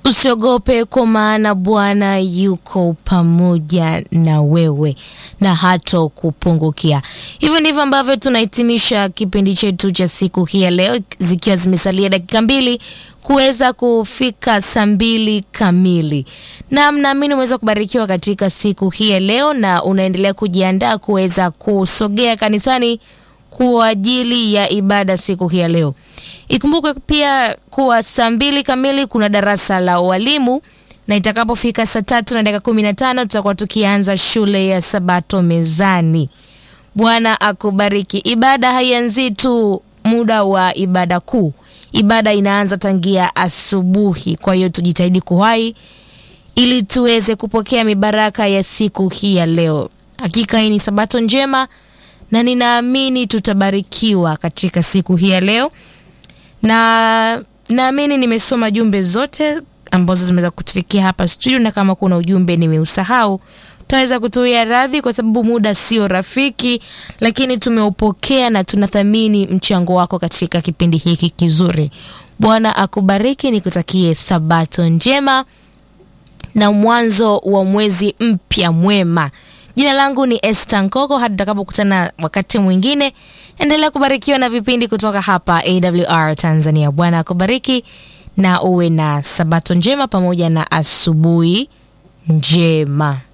Usiogope kwa maana Bwana yuko pamoja na wewe na hato kupungukia. Hivyo ndivyo ambavyo tunahitimisha kipindi chetu cha siku hii ya leo, zikiwa zimesalia dakika mbili kuweza kufika saa mbili kamili. Na mnaamini umeweza kubarikiwa katika siku hii ya leo na unaendelea kujiandaa kuweza kusogea kanisani kwa ajili ya ibada siku hii ya leo. Ikumbuke pia kuwa saa mbili kamili kuna darasa la walimu na itakapofika saa tatu na dakika kumi na tano tutakuwa tukianza shule ya Sabato mezani. Bwana akubariki. Ibada haianzii tu muda wa ibada kuu, ibada inaanza tangia asubuhi. Kwa hiyo tujitahidi kuwahi ili tuweze kupokea mibaraka ya siku hii ya leo. Hakika hii ni Sabato njema na ninaamini tutabarikiwa katika siku hii ya leo, na naamini nimesoma jumbe zote ambazo zimeweza kutufikia hapa studio, na kama kuna ujumbe nimeusahau utaweza kutuia radhi, kwa sababu muda sio rafiki, lakini tumeupokea na tunathamini mchango wako katika kipindi hiki kizuri. Bwana akubariki, nikutakie Sabato njema na mwanzo wa mwezi mpya mwema. Jina langu ni Esther Nkoko. Hadi tutakapokutana wakati mwingine, endelea kubarikiwa na vipindi kutoka hapa AWR Tanzania. Bwana akubariki na uwe na sabato njema pamoja na asubuhi njema.